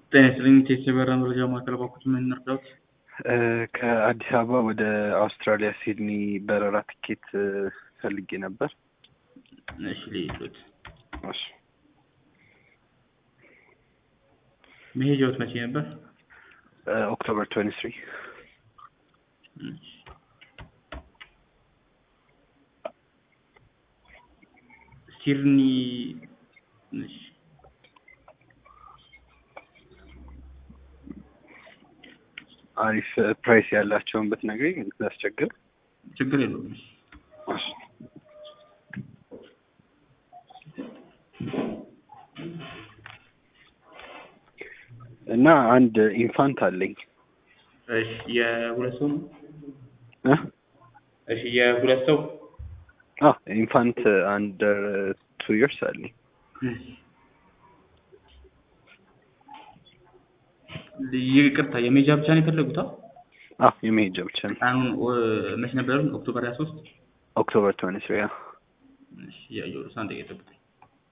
ጤና ይስጥልኝ ቴስ የበረራ መረጃ ማዕከል ባኩት ምን እንርዳዎት? ከአዲስ አበባ ወደ አውስትራሊያ ሲድኒ በረራ ትኬት ፈልጌ ነበር። እሺ ልይሎት እሺ መሄጃዎት መቼ ነበር? ኦክቶበር ትዌንቲ ትሪ እሺ። ሲድኒ እሺ አሪፍ ፕራይስ ያላቸውን ብትነግረኝ ያስቸግር። ችግር የለውም። እሺ እሺ እና አንድ ኢንፋንት አለኝ እሺ የሁለት ሰው ነው? እ እሺ የሁለት ሰው አዎ ኢንፋንት አንደር ቱ ይርስ አለኝ። እሺ ይቅርታ የሜጃ ብቻ ነው የፈለጉት? አ? አዎ የመሄጃ ብቻ ነው። ቀኑን ኦ- መች ነበር ያሉት? ኦክቶበር 23 ኦክቶበር ትዌንቲ ትሪ እሺ እያየሁ ነው። አንድ ደቂቃ ጠብቁኝ።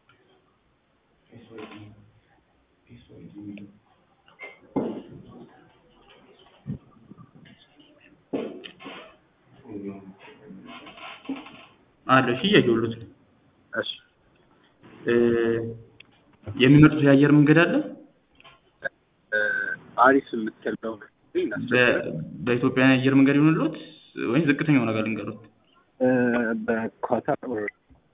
አለ እሺ እያየሁሎት ነው። እሺ እ የሚመርጡት የአየር መንገድ አለ? አሪፍ የምትለው በ- በኢትዮጵያ የአየር መንገድ ይሆንልዎት ወይም ዝቅተኛው ነገር ልንገሩት? በኳታር or-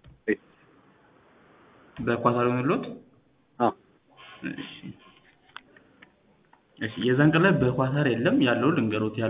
በኳታር ይሆንልዎት? አዎ እሺ እሺ የዛን ቀን ላይ በኳታር የለም ያለውን ልንገሩት